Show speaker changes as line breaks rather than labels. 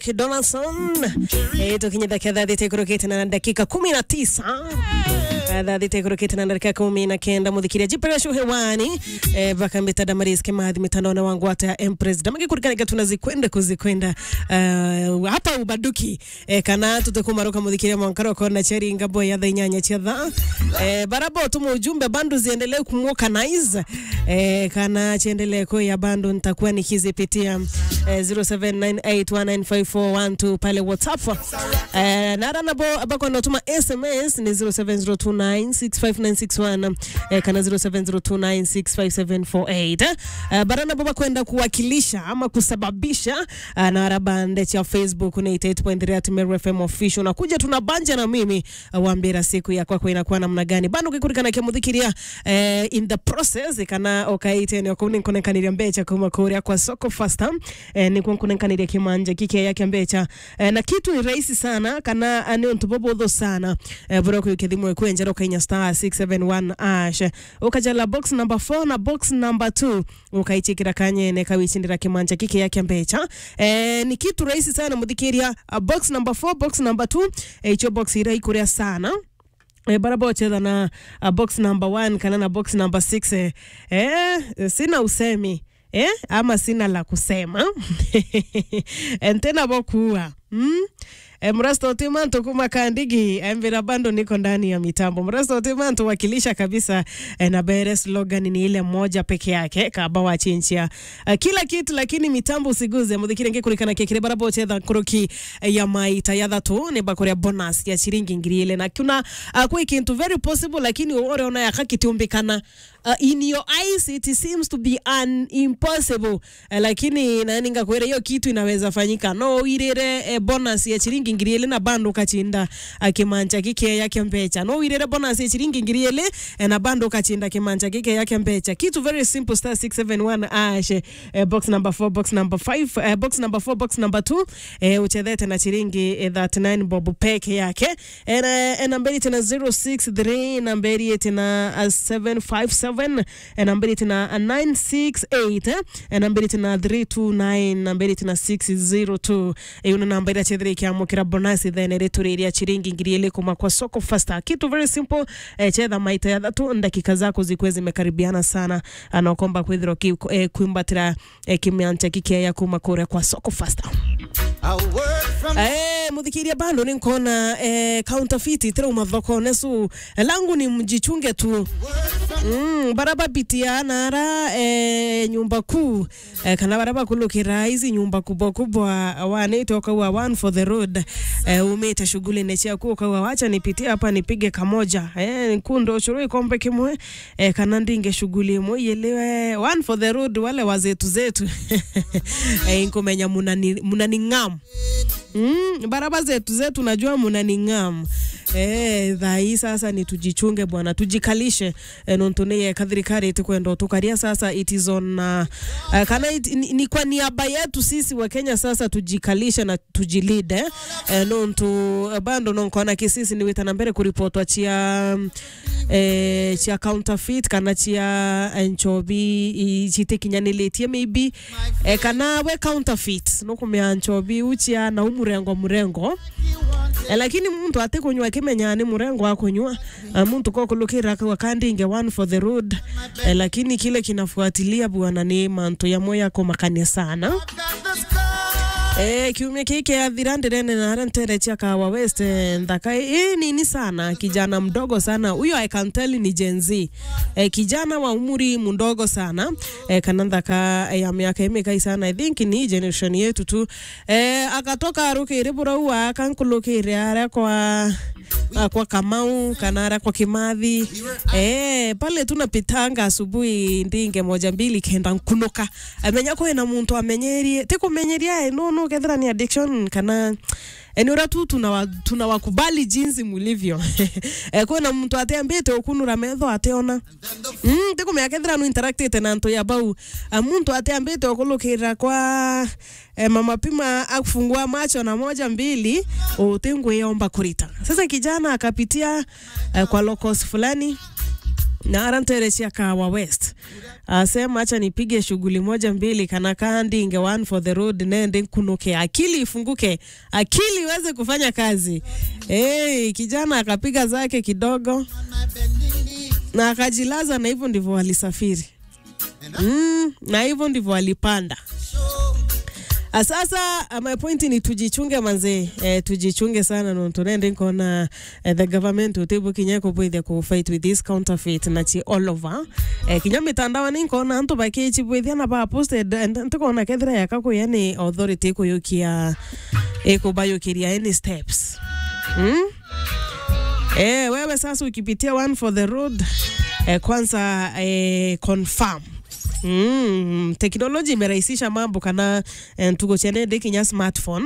Donaldson eh, tukinyithakia thathite kurukite na dakika kumi na tisa thathite kurukite na dakika kumi na kenda muthikiria jiperesho hewani eh, vakambita damaris kimathi mitandaoni wangu hata ya empress damagi kurikanaga tunazikwenda kuzikwenda uh, hapa ubaduki eh, kana tutekumaruka muthikiria mwankaroko na cheri ngabo ya thainyanya cia tha eh, barabo tuma ujumbe bandu ziendelee kumwokanize eh, kana chiendelee kuya bandu nitakuwa nikizipitia eh, 0798195412 pale whatsapp eh, nara nabo abako natuma sms ni 0702965961 eh, kana 0702965748 eh, bara nabo bakwenda kuwakilisha ama kusababisha eh, nara bande cha facebook ni 88.3 at Meru FM official na kuja tuna banja na mimi uh, wambira siku ya kwako inakuwa namna gani bando kikurikana kimuthikiria eh, in the process kana okaite ni okuni nkonekaniria mbecha kuma kuria kwa soko fasta eh, ni kunkonekaniria kimanja kike yake mbecha eh, na kitu ni rahisi sana kana ani ntubobotho sana eh, bro kukithimwe kwenjera ukainya star 671 ash ukajala box number 4 na box number 2 ukaichikira kanyene kawichindira kimanja kike yake mbecha eh, ni kitu rahisi sana muthikiria uh, box number 4 box number 2 eh, icho box ira ikuria sana E, baraba wacheza na uh, box number one kana na box number six eh, eh, sina usemi eh, ama sina la kusema entena bokuwa mm? E, mrasto otimanto kuma kandigi emvira bando niko ndani ya mitambo mrasto otimanto wakilisha kabisa e, na bere slogan ni ile moja peke yake kaba wachinchia e, kila kitu lakini mitambo usiguze muthikire ngikurikana kekire barabo ochetha kuruki e, ya maita ya thatu ni bakoria bonus ya shiringi ngiri ile na kuna uh, kwi kintu very possible lakini ore ona yakakitiumbikana uh, in your eyes it seems to be an impossible uh, lakini nani ngakwira hiyo kitu inaweza fanyika no wirire eh, bonus ya chiringi ngiri ile na bando ukachinda uh, kimanja kike yake mbecha no wirire bonus ya chiringi ngiri ile eh, na bando ukachinda kimanja kike yake mbecha kitu very simple star 671 ash eh, box number 4 box number 5 eh, box number 4 box number 2 eh, uchethete na chiringi eh, 39 bob peke yake eh, na eh, namberi tena 063 namberi tena uh, 757 7 nambari tena 968 nambari tena 329 nambari tena 602 iyo nambari ya chethire ikiamukira bonasi then rituriria chiringi ngiri ile kuma kwa soko fasta kitu very simple eh, chetha maita ya thatu dakika zako zikuwe zimekaribiana sana anakomba kwithirwo ki, eh, kwimbatira eh, kimiancha kikia kuma kuria kwa soko fasta Eh, muthikiria bando ni nkona eh, counterfeit tira thoko nesu eh, langu ni mjichunge tu mm, baraba pitia nara eh, nyumba kuu eh, kana baraba kulukira hizi nyumba kubwa kubwa wanaita ukaua one for the road eh, umite shughuli nechia kuu ukaua wacha nipitie hapa nipige kamoja eh, nkundo churu ikombe kimwe eh, kana ndinge shughuli imwe yelewe one for the road wale wazetu zetu eh, nkumenya munani, munani ngam Mm, baraba zetu zetu najua munaning'am Eh, thai sasa ni tujichunge bwana tujikalishe eh, nontuneye kathirikari kwenda tukaria sasa it is on uh, uh, kana it, ni, ni kwa niaba yetu sisi wa Kenya sasa tujikalishe na tujilide eh, nontu uh, bando nonkona kisisi ni witana mbere kuripotwa chia eh, chia counterfeit kana chia nchobi chitikinyaniletie maybe eh, kana we counterfeit nokumia nchobi uchia na umurengo murengo eh, lakini muntu ate kunywa kimenya ni murengo wa kunywa uh, muntu kokulukira kwa kandinge one for the road eh, lakini kile kinafuatilia bwana ni manto ya moya ko makania sana Eh, kiumia kike athira ndirene na hara ntere chia kawa west eh, ndaka eh, nini sana kijana mdogo sana huyo I can tell ni Gen Z eh, kijana wa umri mdogo sana eh, kana ndaka eh, ya miaka imekai sana I think ni generation yetu tu eh, akatoka arukire burau akankulukire ara kwa uh, kwa Kamau kana ara kwa Kimathi eh, pale tunapitanga asubuhi ndinge moja mbili kenda nkunuka amenya kwina muntu amenyerie tikumenyeria eh, no no kethira ni addiction kana enura tu tunawakubali tuna wakubali jinsi mulivyo e, kwina muntu ateambite ukunura metho ateona mm, tikumea kethira nu interactite na ntu ya bau a, muntu ateambite ukulukira kwa e, mama pima akufungua macho na moja mbili utingwiomba kurita sasa kijana akapitia e, kwa locos fulani na aranterechia kawa west asema acha nipige shughuli moja mbili kana kandi inge one for the road nende kunuke akili ifunguke akili iweze kufanya kazi hey, kijana akapiga zake kidogo na akajilaza na hivyo ndivyo walisafiri mm, na hivyo ndivyo walipanda Ah, Sasa uh, my point ni tujichunge manze eh, tujichunge sana no tunende nkona eh, the government utibu kinyeko bwithia ku fight with this counterfeit na chi all over eh, kinya mitandao ni nkona antu bakichi bwithia na ba posted and ntukona kethira yakako yani authority kuyukia ikubayukiria any steps hmm? Eh, wewe sasa ukipitia one for the road eh, kwanza eh, confirm Mm, teknoloji imerahisisha mambo kana eh, tugo chenende kinya smartphone